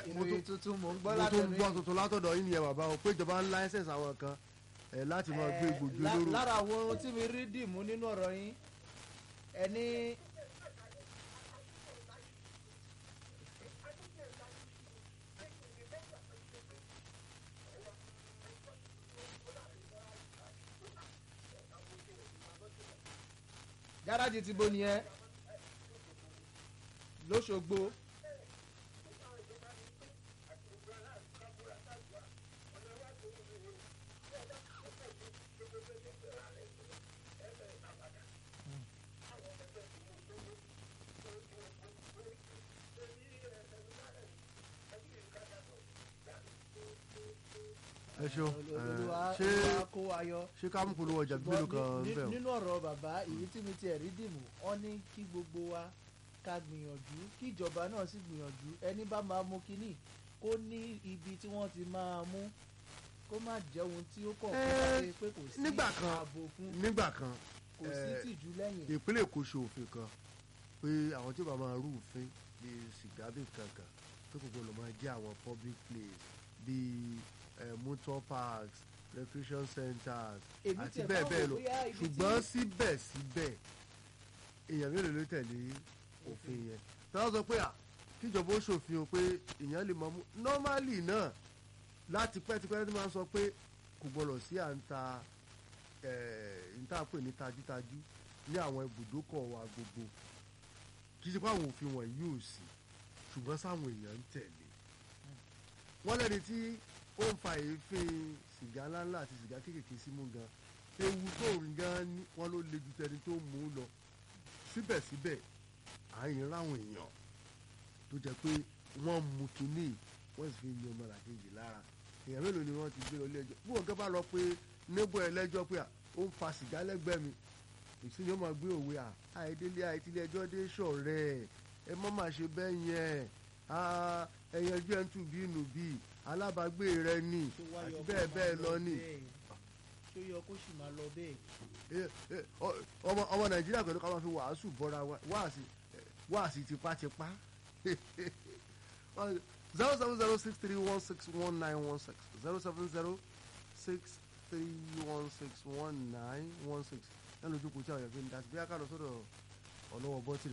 mo ìròyìn tún tuntun mò ń gbọ́ mo tún látẹnu gbọ́ yín. tuntun látọ̀dọ̀ yín nìyẹn bàbá o pé ìjọba ń láísẹ̀nsì àwọn kan ẹ̀ láti máa gbé Eh, egbògi lá- olóró lára àwọn ohun tí mi rí dìmú nínú ọ̀rọ̀ yín ẹni gáràjì ti bo nìyẹn lóṣogbo ẹ ṣeun olúwa ẹ, ṣé olúwa kó wa yọ. ṣé ká mú polówó ọjà bíbélò kan Ṣùgbọ́n ní- bẹ́ẹ̀ o nínú ọ̀rọ̀ bàbá èyí tí mi ti ẹ̀rí dìmú wọ́n ní kí gbogbo wa ká gbìyànjú kí ìjọba náà sì gbìyànjú ẹni bá máa mú kínní kó ní ibi tí wọ́n ti máa mú kó má jẹ́ ohun tí ó kọ̀ Eh, pé pé kò sí nígbà kan, ààbò fún nígbà kan kò sí eh, tìjú lẹ́yìn. ìpínlẹ̀ èkó ṣe òfin kan pé àwọn tí ó bá máa rú òfin bíi sìgá bíi kankan tó kò gbọdọ̀ máa jẹ́ àwọn public place bíi eh, motor parks recreation centers Èmi àti tiẹ̀ bẹ́ẹ̀ máa ń bẹ́ẹ̀ wò lọ bóyá ibi tí- ṣùgbọ́n síbẹ̀síbẹ̀ èèyàn mélòó ló tẹ̀lé òfin yẹn tí wọ́n sọ pé à kíjọba ó ṣòfin o pé èèyàn lè máa mú normally náà láti pẹ́tipẹ́ tí wọ́n sọ pé kò gbọdọ̀ sí à ń ta n tá a pè ní tajútajú ní àwọn ibùdókọ̀ wa gbogbo kì í ṣe pé àwọn òfin wọ̀nyí ò sí ṣùgbọ́n sáwọn èèyàn ń tẹ̀lé wọ́n lẹ́ni tí ó ń fa èéfín sìgá ńláńlá àti sìgá kéékèèké símú gan ewu tó ń gan ni wọ́n ló le ju tẹni tó mú un lọ síbẹ̀síbẹ̀ à ń ráwọn èèyàn tó jẹ́ pé wọ́n mú kínní wọ́n sì fi ń yan ọmọlàkejì lára èèyàn mélòó ni wọ́n ti gbé lọ ilé ẹjọ́ bí wọ́n gán bá lọ pé níbo ẹlẹ́jọ́ pé à, ó ń fa sìgá lẹ́gbẹ̀ẹ́ mi ìsìn ni ó máa gbé òwe à àìdílé àìtílé ẹjọ́ dé ṣọ̀rẹ́ ẹ má má ṣe bẹ́ẹ̀ yẹn ah, ẹ̀yàn ẹjọ́ ẹ̀ ń tù bí nù bí alábàágbé rẹ ni Ṣó wá àti yọ kó bẹ́ẹ̀ máa bẹ́ẹ̀ lọ ni bẹ́ẹ̀? ṣó yọ kó sì máa lọ bẹ́ẹ̀. Eh, eh, ọ- ọmọ ọmọ nàìjíríà pẹ̀lú ká máa fi wàásù bọ́ra wa- wáàsí eh, wáàsí tipátipá zero seven zero six three one six one nine one six zero seven zero six three one six one nine one six lẹ́nu ojú kò tí àwọn èèyàn fi ń dá sí bí a ká lọ sọ́dọ̀ ọlọ́wọ́ bọ́tìrì